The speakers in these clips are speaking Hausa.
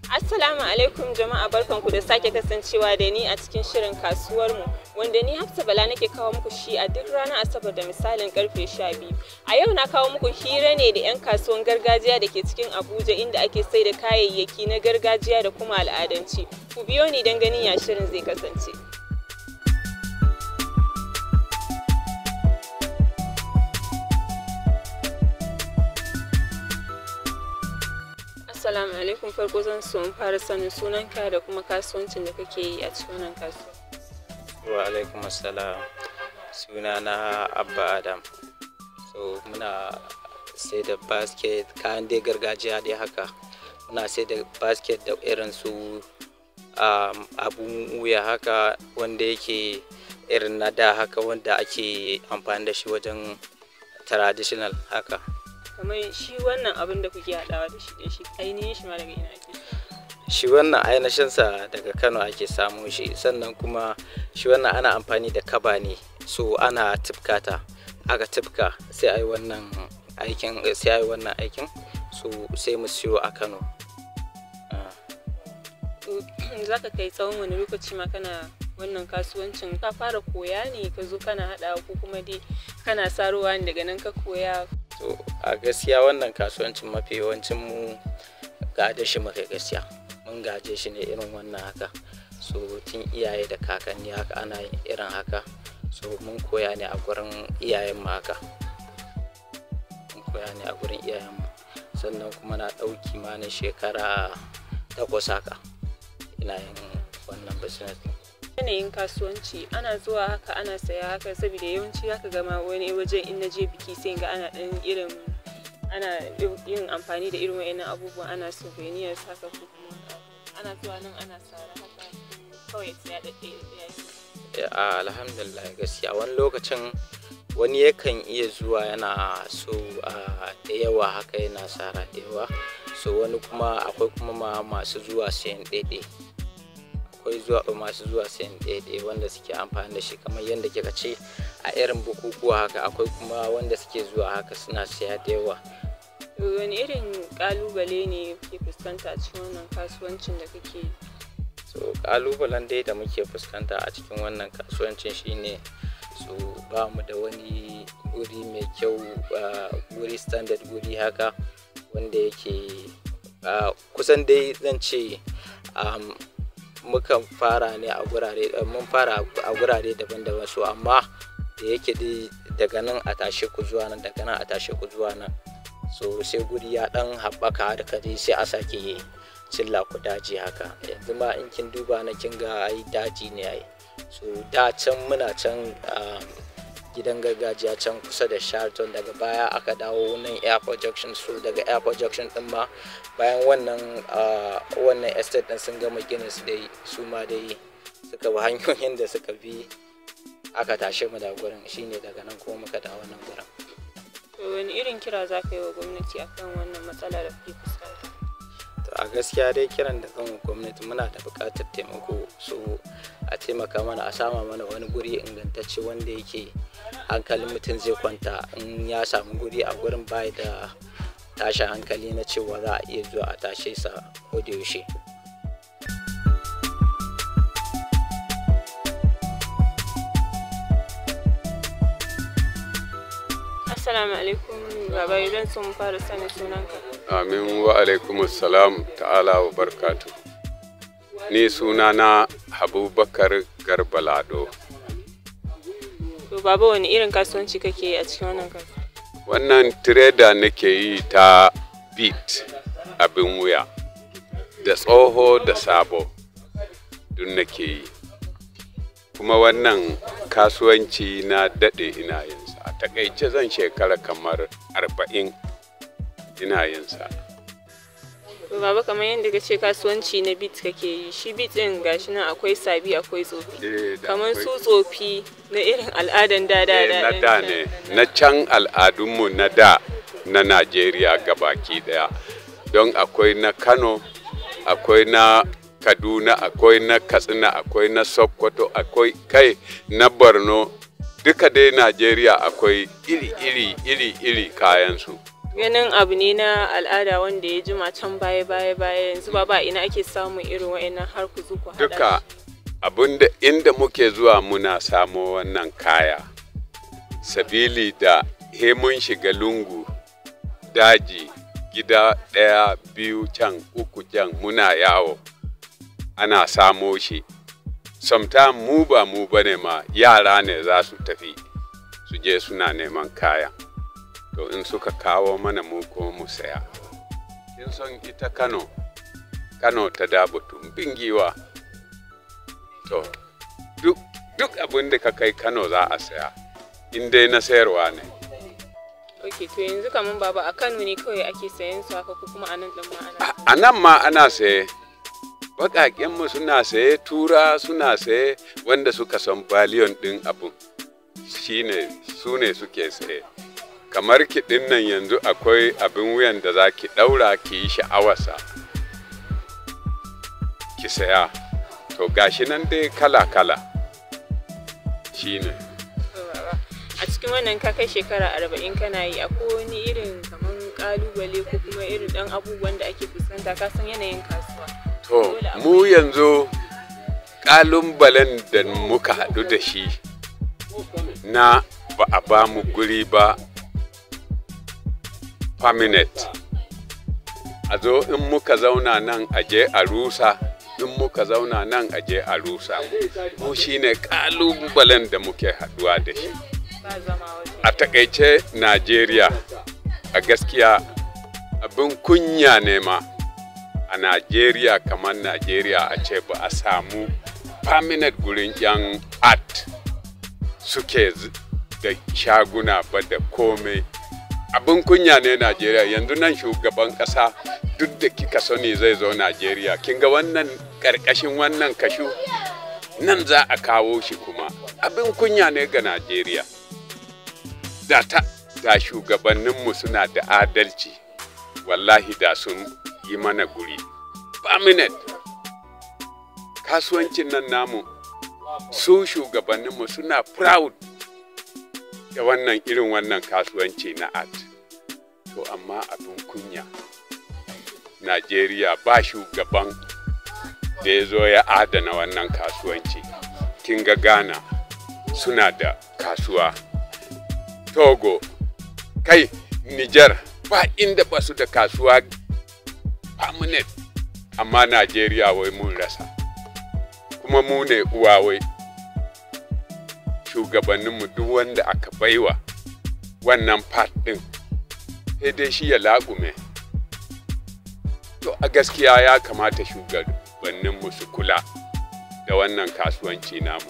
Assalamu alaikum jama'a barkanku da sake kasancewa da ni a cikin shirin kasuwar mu wanda ni Hafsa Bala nake kawo muku shi a duk ranar Asabar da misalin karfe 12. A yau na kawo muku hira ne da 'yan kasuwan gargajiya da ke cikin Abuja inda ake sai da kayayyaki na gargajiya da kuma al'adanci. Ku biyo ni don ganin ya shirin zai kasance. Assalamu alaikum farko zan so in fara sanin sunanka da kuma kasuwancin da kake yi a cikin wannan kasuwa. wa alaikum assalam suna na abba adam so muna sai da basket kayan dai gargajiya dai haka muna sai da basket da irin su um, abun wuya haka wanda yake irin na da haka wanda ake amfani da shi wajen traditional haka Kamar shi wannan abin da kuke haɗawa da shi da shi ainihin shi ma daga ina ake samu? shi wannan ainihinsa daga kano ake samu shi sannan kuma shi wannan ana amfani da kaba ne so ana tifkata aka tifka sai a yi wannan aikin sai a yi wannan aikin so sai mu siyo a kano Ah. za ka kai tsawon wani lokaci ma kana wannan kasuwancin ka fara koya ne ka zo kana haɗawa ko kuma dai kana sarowa ne daga nan ka koya so a gaskiya wannan kasuwancin mafi yawancin mu gade shi muka gaskiya mun gaje shi ne irin wannan haka so tun iyaye da kakanni haka ana yin irin haka so mun koya ne a gurin iyayen mu haka mun koya ne a gurin iyayen mu sannan kuma na ɗauki ma na shekara takwas haka ina yin wannan business ɗin. yanayin kasuwanci ana zuwa haka ana saya haka saboda yawanci haka gama wani wajen in na je biki sai ga ana ɗan irin ana yin amfani da irin wa'annan abubuwan ana souvenirs haka ko kuma ana zuwa nan ana sara haka kawai saya ɗaɗɗaya ɗaya Eh, alhamdulillah gaskiya wani lokacin wani yakan iya zuwa yana so ah, da yawa haka yana sara da yawa so wani kuma akwai kuma ma masu zuwa sayan ɗaiɗai akwai zuwa masu zuwa sayan ɗaiɗai wanda suke amfani da shi kamar yadda kika ce a irin bukukuwa haka akwai kuma wanda suke zuwa haka suna siya da yawa wani irin kalubale ne ke fuskanta a cikin wannan kasuwancin da kake yi so kalubalen dai da muke fuskanta a cikin wannan kasuwancin shine so ba mu da wani guri mai kyau ah, guri standard guri haka wanda yake ah, kusan dai zan ce um, mukan fara ne a gurare eh, mun fara a gurare daban-daban so amma da yake dai daga nan a tashe ku zuwa nan daga nan a tashe ku zuwa nan so sai guri ya dan haɓaka da dai sai a sake cilla ku daji haka yanzu ma in kin duba na kin ga ai daji ne ai so da can muna can um, gidan gargajiya can kusa da Sheraton daga baya aka dawo nan airport junction so daga airport junction din ma bayan wannan uh, wannan estate din sun gama ginin su dai su ma dai suka bi hanyoyin da suka bi aka tashe mu da gurin shine daga nan kuma muka dawo nan gurin to wani irin kira za ka yi wa gwamnati akan wannan matsala da kuke fuskanta to a gaskiya dai kiran da kan gwamnati muna da buƙatar taimako so a taimaka mana a sama mana wani guri ingantacce wanda yake hankalin mutum zai kwanta in ya samu guri a gurin bai da tashin hankali na cewa za a iya zuwa a tashe sa ko da yaushe assalamu alaikum baba idan sun fara sanin sunanka Amin wa alaikum salam ta'ala wa barkatu. Ni sunana Abubakar Garbalado. to baba wani irin kasuwanci kake yi a cikin wannan kasuwa Wannan tireda nake yi ta beat abin wuya, da tsoho da sabo duk nake yi. Kuma wannan kasuwanci na daɗe ina yinsa. A takaice zan shekara kamar arba'in ina yinsa. to baba kamar yadda ka ce kasuwanci na bit kake yi shi bit din gashi nan akwai sabi akwai tsofi Eh, da kamar akwai- su tsofi na irin al'adan da da Eh, da na ɗin da can. ne na can al'adunmu na da na najeriya gabaki daya don akwai na kano akwai na kaduna akwai na katsina akwai na sokoto akwai kai na borno duka dai najeriya akwai iri iri iri iri kayansu ganin abu ne na al'ada wanda ya jima can baya baya baya yanzu ba ba ina ake samun irin wa'annan har ku zuku haɗa duka abinda inda muke zuwa muna samo wannan kaya sabili da he mun shiga lungu daji gida ɗaya biyu can uku can muna yawo ana samo shi sometimes mu ba mu bane ma yara ne za su tafi su je suna neman kaya to in suka kawo mana mu kuma mu saya kin son ita kano kano ta dabo tumbin giwa to duk duk abin da ka kai kano za a saya in dai na sayarwa ne ok to yanzu kaman baba a kano ne kawai ake sayan su haka ko kuma a nan ɗin ma ana a nan ma ana saye baƙaƙenmu suna saye tura suna saye wanda suka san baliyon ɗin abun shine su ne suke saye kamar kiɗin nan yanzu akwai abin wuyan da za ki ɗaura ki yi sha'awarsa ki saya to gashi nan dai kala-kala shine To, baba, a cikin wannan ka kai shekara arba'in kana yi akwai wani irin kaman kalubale ko kuma irin ɗan abubuwan da ake fuskanta ka san yanayin kasuwa To, mu yanzu ƙalubalen da muka haɗu da shi na ba a ba mu guri ba permanent. A zo in muka zauna nan a je a rusa, in muka zauna nan a je a rusa. Mu shi ne ƙalubalen da muke haɗuwa da shi. ba zama waje A taƙaice Najeriya, a gaskiya abin kunya ne ma. a Najeriya kamar Najeriya a ce ba a samu permanent gurin 'yan art suke z- da shaguna ba da komai. Abin kunya ne Najeriya yanzu nan shugaban ƙasa duk da kika sani zai zo Najeriya. Kin ga wannan ƙarƙashin wannan kashu nan za a kawo shi kuma. Abin kunya ne ga Najeriya. Da ta da shugabanninmu suna da adalci. wallahi da sun yi mana guri permanent kasuwancin nan namu su shugabanninmu suna proud da wannan irin wannan kasuwanci na art to amma abin kunya najeriya ba shugaban da ya zo ya adana wannan kasuwanci kin ga ghana suna da kasuwa togo kai niger ba inda ba su da kasuwa permanent amma Najeriya wai mun rasa kuma mu ne uwa wai shugabanninmu duk wanda aka baiwa wannan part ɗin sai dai shi ya laƙume to a gaskiya ya kamata shugabanninmu su kula da wannan kasuwanci namu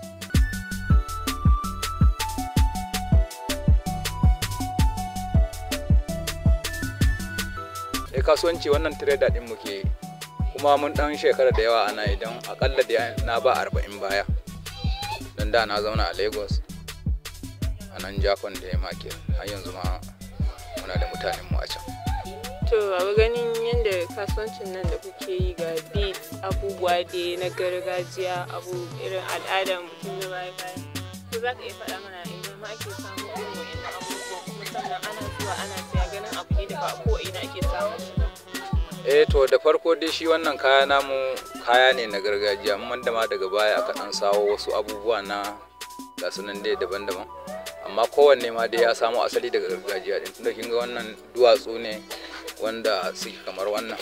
eh kasuwanci wannan trader din muke yi. kuma mun dan shekara da yawa ana idan akalla da na ba arba'in baya don da na zauna a lagos a nan jakon da ya make har yanzu ma muna da mutanen mu a can to baba ganin yadda kasuwancin nan da kuke yi ga beat abubuwa da na gargajiya abu irin al'adar mutum na baya baya ko za ka iya faɗa mana ina ma ake samun irin wa'annan abubuwan kuma sannan ana zuwa ana siya ganin abu ne da ba a ko ina ake samun shi ba eh to da farko dai shi wannan kaya namu kaya ne na gargajiya amma da ma daga baya aka dan sawo wasu abubuwa na ga su nan dai daban-daban amma kowanne ma dai ya samo asali daga gargajiya din tunda kin ga wannan duwatsu ne wanda suke kamar wannan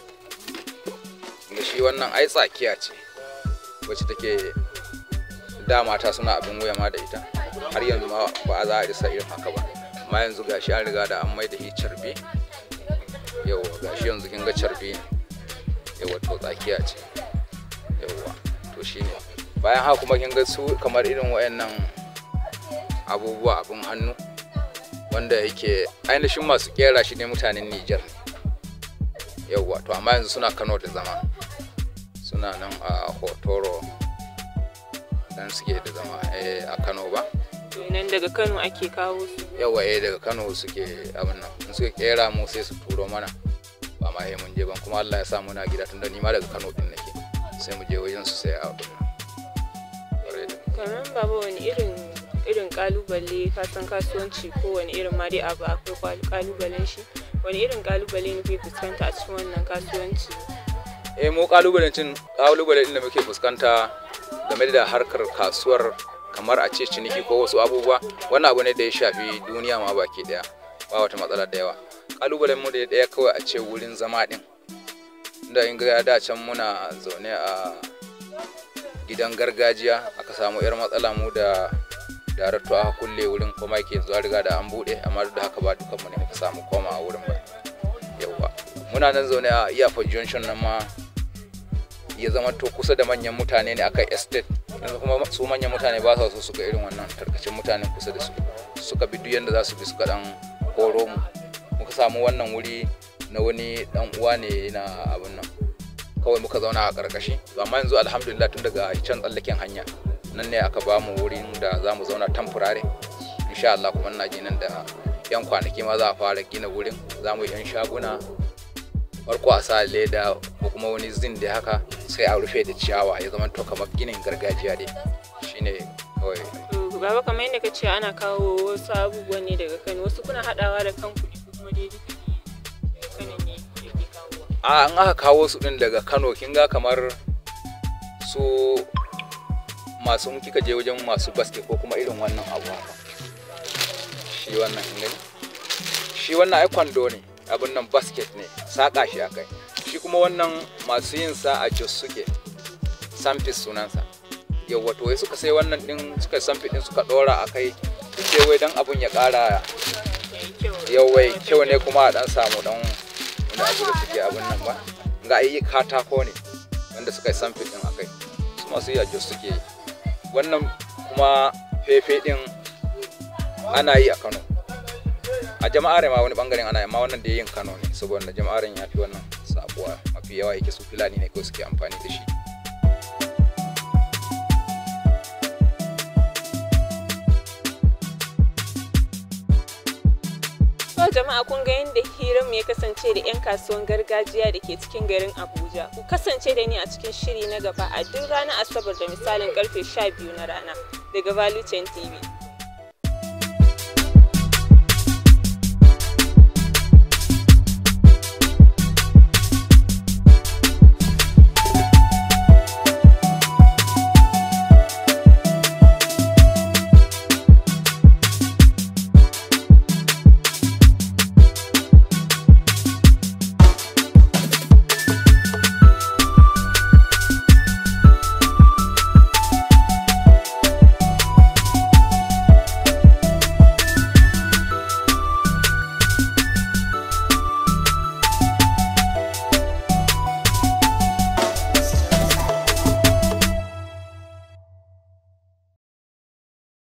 da shi wannan ai tsakiya ce wacce take da mata suna abin wuya ma da ita har yanzu ma ba za a isa irin haka ba amma yanzu gashi an riga da an mai da shi carbe yauwa gashi yanzu kin ga carbe ne yauwa to tsakiya ce yauwa to shine bayan haka kuma kin ga su kamar irin wayannan abubuwa abin hannu wanda yake ainihin masu kera shi ne mutanen Nijar ne yauwa to amma yanzu suna Kano da zama suna nan a Hotoro dan suke da zama eh, a Kano ba to nan daga kano ake kawo su yawa eh daga Kano suke abin nan in suka kera mu sai su turo mana ba ma mun je ban kuma Allah ya sa muna gida tunda ni ma daga Kano din nake sai mu je wajen su sai abin nan Ƙwarai da- kamar baba wani irin irin kalubale kasan kasuwanci kowane irin ma dai abu akwai kalubalen shi wani irin kalubale ne kuke fuskanta a cikin wannan kasuwanci eh mu kalubalen kalubale da muke fuskanta game da harkar kasuwar kamar a ce ciniki ko wasu abubuwa wannan abu ne da ya shafi duniya ma baki daya ba wata matsala da yawa kalubalen mu da daya kawai a ce wurin zama din da in ga da can muna zaune a gidan gargajiya aka samu yar matsala mu da darakto aka kulle wurin kuma yake zuwa riga da an bude amma duk da haka ba dukan mu ne muka samu koma a wurin ba yawa muna nan zaune a iyafar junction nan ma ya zama to kusa da manyan mutane ne akai estate yanzu kuma su manyan mutane ba sa so su ga irin wannan tarkacin mutanen kusa da su suka bi duk yanda za su bi suka dan koro mu muka samu wannan wuri na wani dan uwa ne na abin nan kawai muka zauna a karkashi to amma yanzu alhamdulillah tun daga can tsallaken hanya nan ne aka ba mu wurin da za mu zauna tamfurare insha Allah kuma ina ji nan da yan kwanaki ma za a fara gina wurin za mu yi yan shaguna farko a sa leda ko kuma wani zin da haka sai a rufe da ciyawa ya zama to kamar ginin gargajiya dai shine kawai baba kamar yadda ka ce ana kawo wasu abubuwan ne daga kano wasu kuna haɗawa da kan kuɗi ko kuma dai duka ne kanan ne yake kawowa a an aka kawo su din daga kano kin ga kamar su masu in kika je wajen masu baske ko kuma irin wannan abu haka shi wannan kin gani shi wannan ai kwando ne abin nan basket ne saƙa shi akai shi kuma wannan masu yin sa a jos suke samfis sunansa yawwa to wai suka sai wannan din suka samfi din suka dora a kai sai wai dan abun ya ƙara yawai kyau ne kuma a dan samu dan wani abu da suke abin nan ba ga yi katako ne wanda suka yi samfi din a kai su masu yi a jos suke yi wannan kuma fefe din ana yi a kano a jama'ar ma wani bangaren ana amma wannan da yin kano ne saboda jama'ar ya fi wannan sabuwa mafi yawa yake su fulani ne ko suke amfani da shi To jama'a kun ga yadda hirar ya kasance da 'yan kasuwan gargajiya da ke cikin garin Abuja. Ku kasance da ni a cikin shiri na gaba a duk ranar Asabar da misalin karfe 12 na rana daga Value Chain TV.